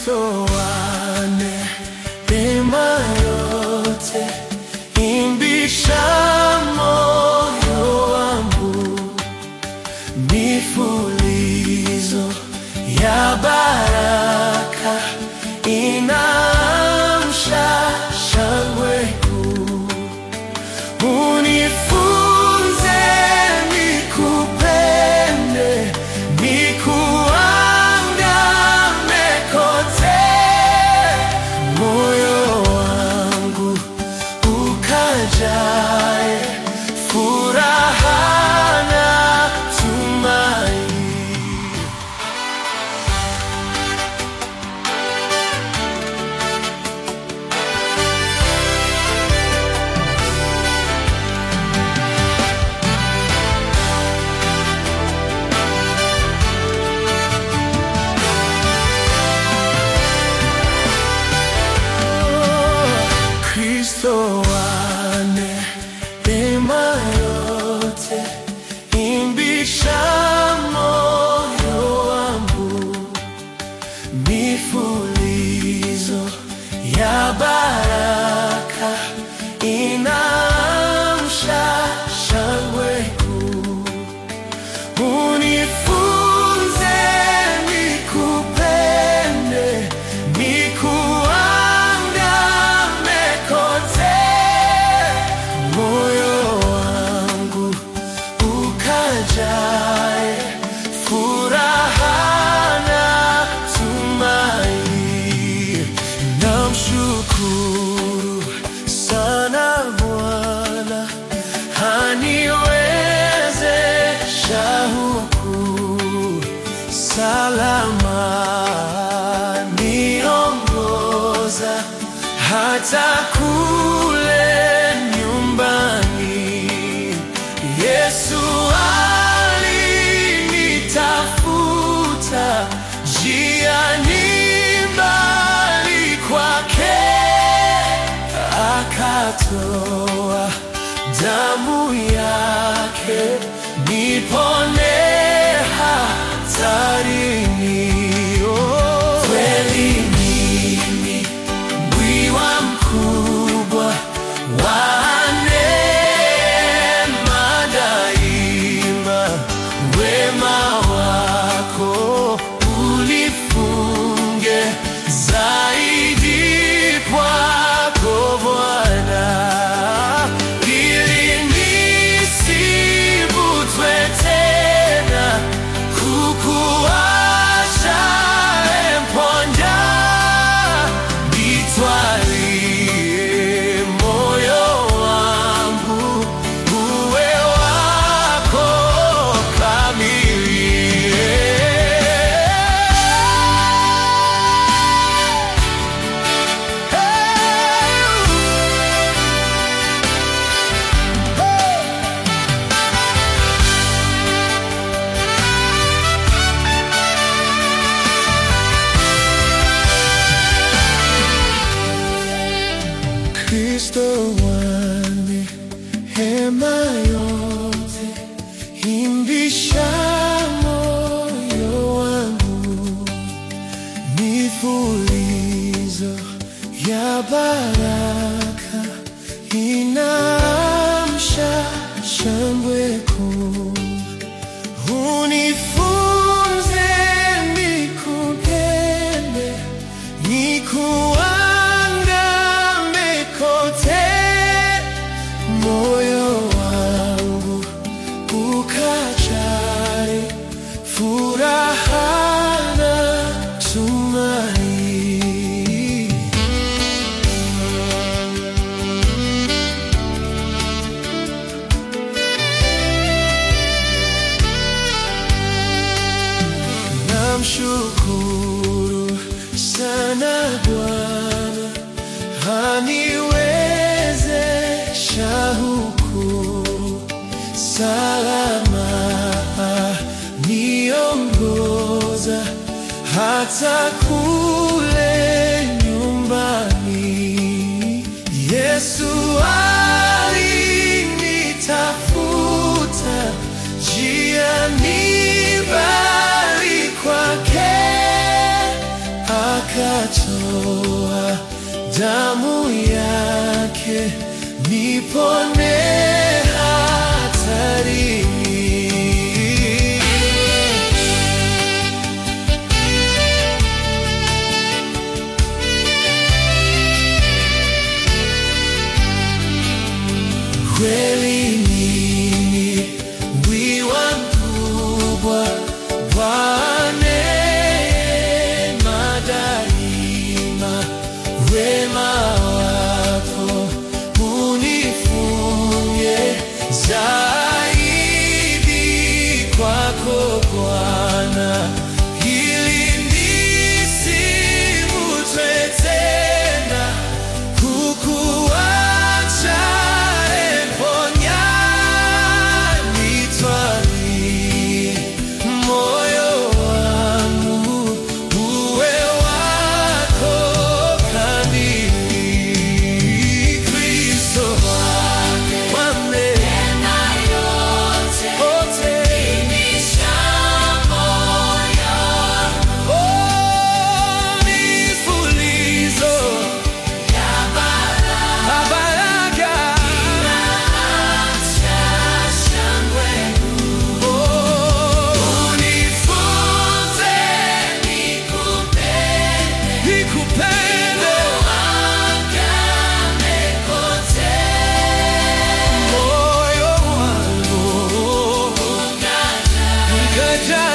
Kristo wane neema yote, imbisha moyo wangu, mifulizo ya baraka inaamsha shangwe kuu. Unifunze nikupende, nikuandame kote, moyo wangu ukajae furaha na tumaini. Kristo wane neema yote, imbisha moyo wangu, mifulizo ya baraka inaamsha shangwe kuu. Unifunze nikupende, nikuandame kote, moyo wangu ukajae furaha na tumaini. Namshukuru sana Bwana aniwezesha huku salama, niongoza hata kule nyumbani. Yesu alinitafuta njiani mbali kwake akatoa damu yake nipone hatarini. Oh, kweli mimi mwiwa mkubwa wa neema daima, wema wako ulifunge zaidi kwako Bwana, ili nisivutwe tena kukuacha emponja, nitwalie moyo wangu uwe wako Kristo wane hema yote, imbisha moyo wangu, mifulizo ya baraka inaamsha shangwe kuu. Unifunze nikupende, nikuandame kote, moyo wangu ukajae furaha na tumaini. Namshukuru sana Bwana aniwezesha huku salama, niongoza hata kule nyumbani. Yesu alinitafuta njiani mbali kwake aka akatoa damu yake nipone hatarini. Kweli mimi wiwa mkubwa wa neema daima, wema wako unifunye zaidi kwako Bwana, ili nisivutwe tena kukuacha eponya nitwali moyo wangu uwe wako kamili Kristo wame wote oh, nifulizo Baraka Oh, unifunze nikupende moyo wangu ukaja